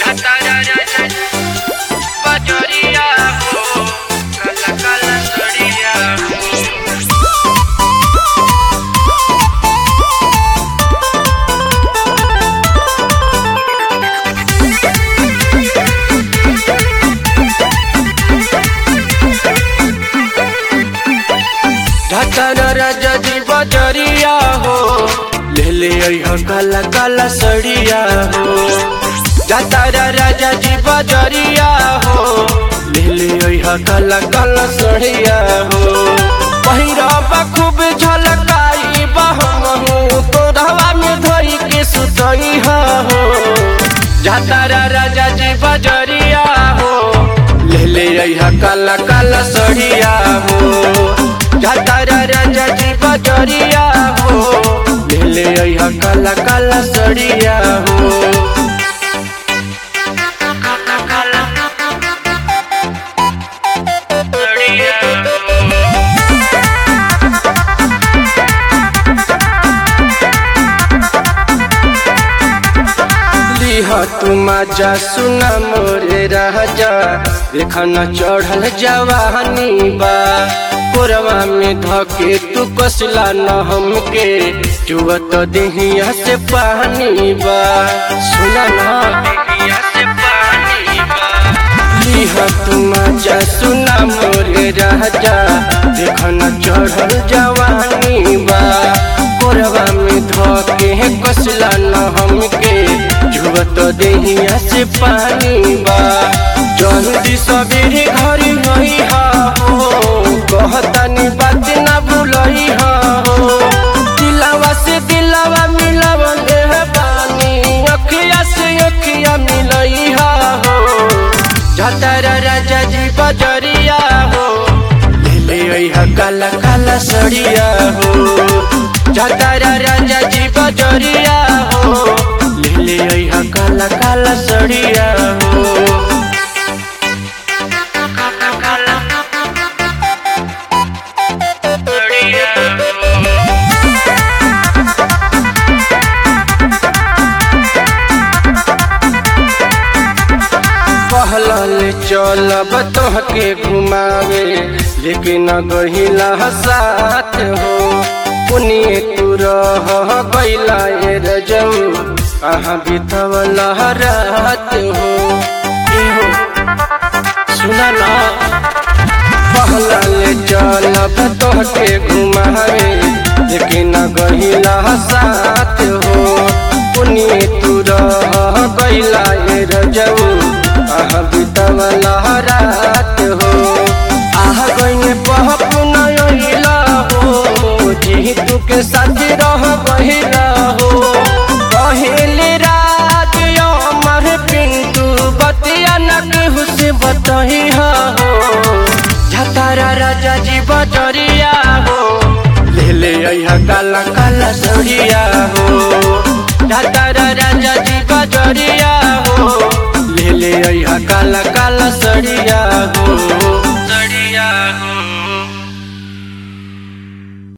तारा राजा बजरिया हो काला काला सड़िया हो ढाचारा राजा जी बजरिया हो ले ले अइह काला काला सड़िया हो जातारा राजा जी बजरिया हो ले ले अइह काला काला सड़िया हो पहिरबा खूब झलकाई बहमहू तोरवा में धोई के सुतई हो जातारा राजा जी बजरिया हो ले ले अइह काला काला सड़िया हो जातारा राजा जी बजरिया हो ले ले अइह काला काला सड़िया हो काला काला सड़िया हो लिह तुम जा सुना मोरे राजा देखन चढ़ल जवानी बा कोरवा में धके तू कसला न हमके चुवत देहिया से पानी बा सुना ना देहिया से पानी बा लिह तुम जा सुना मोरे राजा देखन चढ़ल जवानी बा कोरवा में धके कसला न हमके जुवत देहिया से पानी बा जल्दी सबेरे घरी रही हो कहतानी बात ना भूलही हो दिलावा से दिलावा मिलावन देह पानी अखिया से अखिया मिलई हो जतारा राजा जी बजरिया हो ले ले अइह काला काला सड़िया हो जतारा राजा जी बजरिया हो ले ले अइह काला काला सड़िया हो काला काला सड़िया हो पहलल चलब तोहके घुमावे लेकिन गहिला साथ हो पुनिए तू रह गइला ए रजम अहाँ बितवला रात हो एहो सुना ना पहलल चलब तोहके घुमावे लेकिन गहिला साथ हो पुनिए तू रह गइला ए रजम आह बितवला रात हो आह गइने पहप नइला हो जी तू के साथ रह गइला हो कहिले राज अमर पिंटू बतिया न केहू से बतही हो झतारा राजा जी बजरिया हो ले ले अइह काला काला सड़िया हो झतारा राजा जी बजरिया हो ले ले अइह काला काला सड़िया हो सड़िया हो